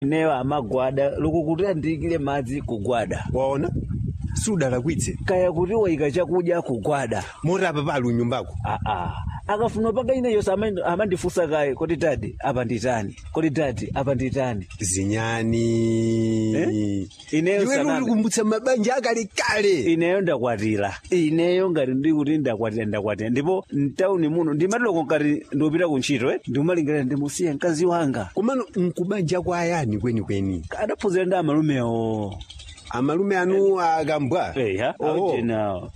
ineyo amagwada lukukuti andiyikire madzi kugwada waona sudalakwitse kaya kuti wayika chakudya kugwada moti apa pali unyumbako aa akafuna paka ineyonso amandifunsa kaye kodi tati apa nditani kodi tati apa nditani zinyani Eh? Ineyo iwe saname. ulikumbutsa mabanja akalekale ineyo ndakwatira ineyo ngati ndikuti ndakwatira ndakwatira ndipo mtauni muno ndimatiloko ngati ndiupita kuntchito eh ndikumalingirira ndimusiye mkazi wanga komano nkubanja kwa ayani kwenikweni adaphunzira ndi amalumewo amalume anu akambwa eya Oho. aujenawo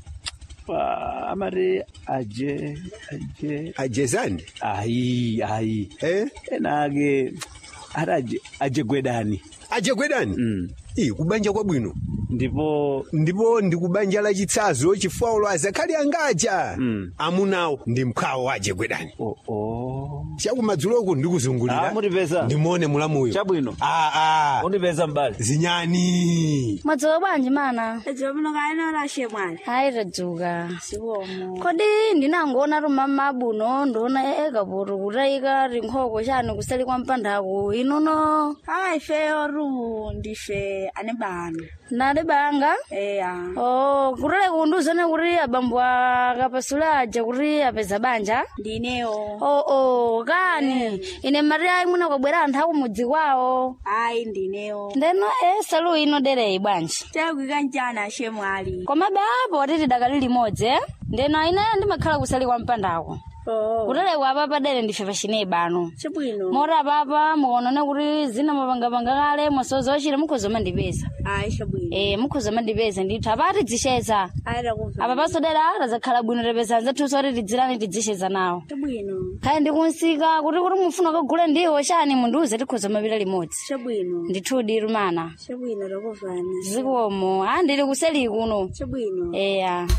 amati aje aje ajezani ayi ayi eh? ena ake ati aje ajegwedani ajegwedani Mm. iyi kubanja kwabwino ndipo ndipo ndikubanja la chitsazo chifukwa ulo azakhali angaja Mm. amunawo ndi mkhawo wa ajegwedani oh, oh. chakumadzuloko ndikuzungulira Ah, mutipeza. ndimone mulamuyo Chabwino. aa undipeza mbali zinyani mwadzuka bwanji mana Edzo muno kaena lashe mwali. hayi tadzuka Siwomo. kodi ndinangoona rumama abuno ndiona ekapoto kutayika rinkhoko chani kusali kwa mpandako inono Hai feyo ru ndife ane bano. nali banga Eya. oh kutale kunduzone kuti abambo akapasula aja kuti apeza banja Ndineo. oh oh kani ine mari ayi mwina kwabwera anthu akumudzi kwawo Ai ndineo. ndeno e salu ino dereyi bwanji Takwika njana ashe mwali. komabe apo titi dakali limodzi eh? ndeno inayo ndimakhala kusali kwa mpandako Oh. kutale kwapa padere ndife pachine bano Chabwino. mora papa muonane kuti zina mapangapanga kale mwasoza wachire mukhoza mandipeza Ai chabwino. e mukhoza mandipeza ndithu apati tidzisheza Ai rakuva. apa pasodera razakhala bwino tapeza anzathuso kuti tidzirani tidzisheza nawo Chabwino. kaya ndikunsika kuti kuti mufuna kagule ndiwo chani mundiuze tikhoza mapita limodzi Chabwino. ndithudi rumana Chabwino rakuvana. zikomo a ndili kuseli kuno Chabwino. eya